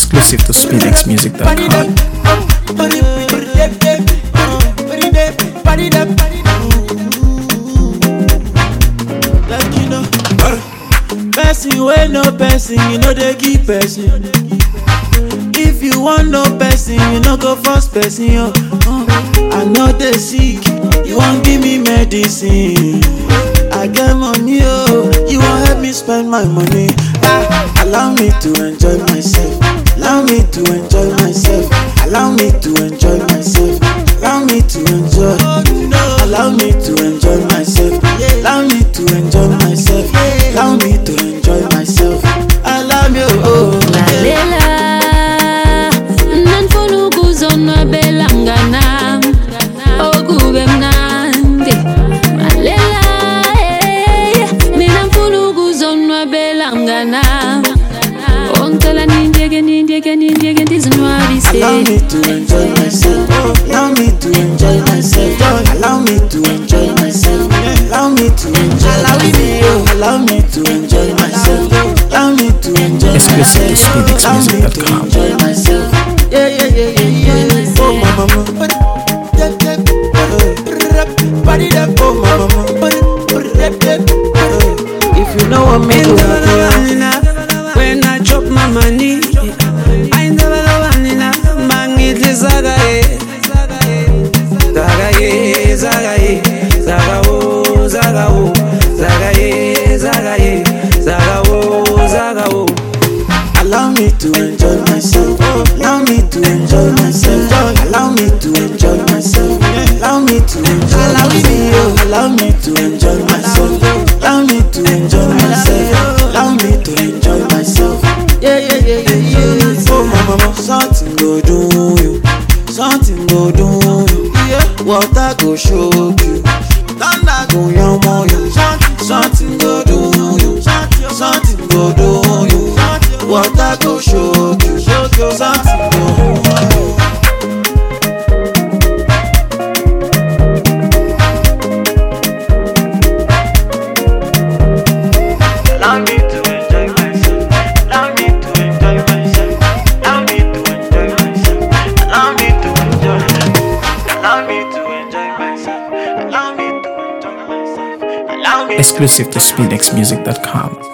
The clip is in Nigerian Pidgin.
Exclusive to SpinXMusic.com. Like you know, person wey no person, you know they give person. If you want no person, you no go force person. Yo. Uh, I know they sick, you won't give me medicine. I get money, oh, you won't help me spend my money. Ah, allow me to enjoy myself. Allow me to enjoy myself. Allow me to enjoy myself. Allow me to enjoy. Allow me to enjoy myself. Allow me to enjoy myself. Allow me to enjoy myself. Allow me, oh. lalela nanifuna ukuzonwabela mnganam okube mnandi lalela eh, mina mfuna ukuzonwabela mnganam ongicela nindiyeke nindiyeke nindiyeke ndizinwabise Allow me to enjoy myself. Allow me to enjoy myself. Allow me to enjoy myself. Allow me to enjoy myself. Allow me to enjoy myself. Allow me to enjoy Exclusive to myself. Allow me to SpinXMusic.com. enjoy myself. Yeah, yeah, yeah, yeah, yeah. Oh, my mama. Oh, my mama. If you know what me do, When I drop my money, I never know vanilla. Mangitli zaga ye, zaga ye, zaga ye, zaga wo, zaga wo, zaga ye, zaga ye, zaga wo, zaga wo. Allow me to enjoy myself. Allow me to enjoy myself. Allow me to enjoy myself. Allow me to enjoy myself. Allow me to enjoy myself. Allow me to enjoy myself. Allow me to enjoy myself. Yeah, yeah, yeah, yeah, yeah. Oh, my mama, something go do you. Something go do you. Yeah, water go shock you. Thunder go yamo you. Something go do you. Something go do you. Water go shock you. Something go do you. Allow me to enjoy myself. Allow me to enjoy myself. Allow me to enjoy myself. Allow me to enjoy. Allow me to enjoy myself. Allow me to enjoy myself. Allow me. Exclusive to SpinXMusic.com.